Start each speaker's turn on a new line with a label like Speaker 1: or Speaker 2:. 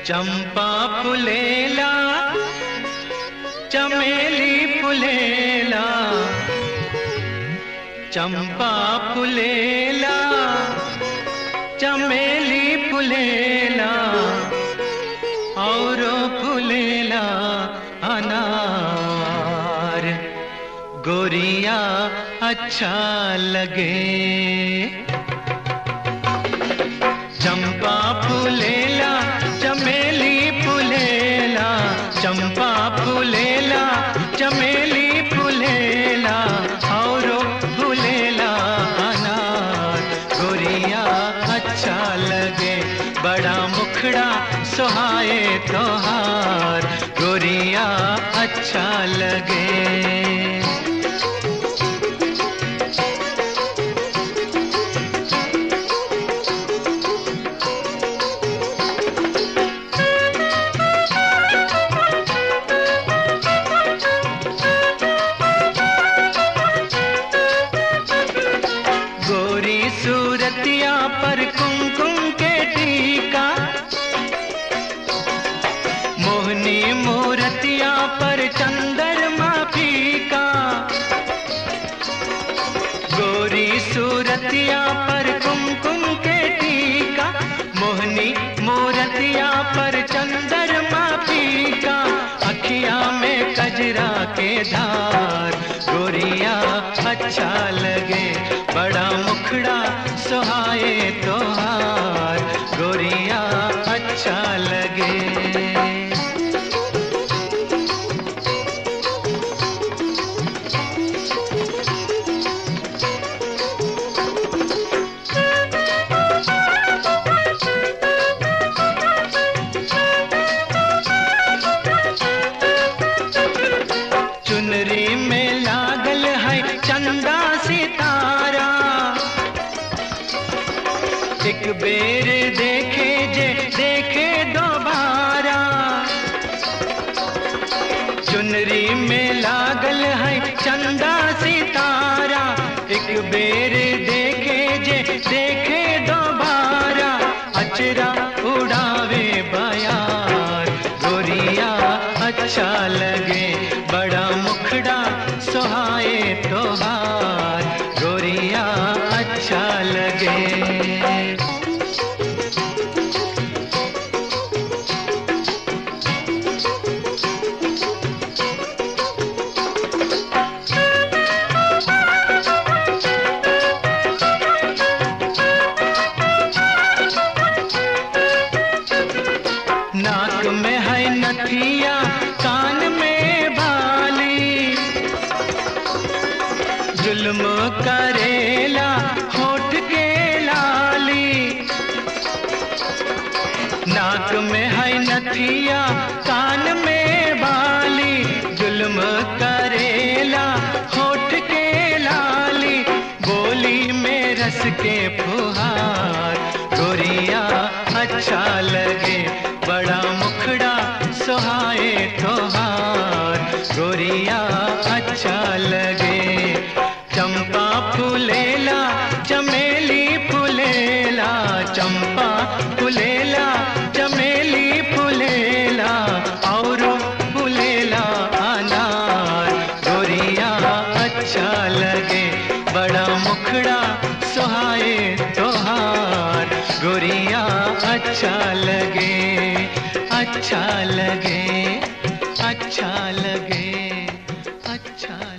Speaker 1: चंपा फुलेला चमेली फुलेला चंपा फुलेला चमेली फुलेला और फुलेला अनार गोरिया अच्छा लगे चंपा फुलेला चमेली फुलेला चंपा फुलेला चमेली फुलेला और फुलेला अनार गोरिया अच्छा लगे बड़ा मुखड़ा सुहाए तोहार गोरिया अच्छा लगे गोरी सूरतिया पर कुमकुम के टीका मोहनी मूरतिया पर चंद्रमा फीका गोरी सूरतिया पर कुमकुम के टीका मोहनी मूरतिया पर चंद्रमा फीका अखिया में कजरा के धार गोरिया अच्छा लगे बड़ा मुखड़ा सुहाए तोहार गोरिया अच्छा लगे चुनरी में लागल है चंदा सितारा एक बेर देखे जे देखे दोबारा चुनरी में लागल है चंदा सितारा एक बेर देखे जे देखे दोबारा अचरा उड़ावे बयार गोरिया अच्छा लगे बड़ा मुखड़ा सुहाए तोहार गोरिया अच्छा लगे नाक में है नथिया कान में बाली जुल्म करेला होठ के लाली नाक में है नथिया कान में बाली जुल्म करेला होठ के लाली बोली में रस के फुहार गोरिया अच्छा लगे बड़ा मुखड़ा सुहाए तोहार गोरिया अच्छा लगे चंपा फुलेला चमेली फुलेला चंपा फुलेला चमेली फुलेला और फुलेला अनार गोरिया अच्छा लगे बड़ा मुखड़ा सुहाए तोहार गोरिया अच्छा लगे अच्छा लगे अच्छा लगे अच्छा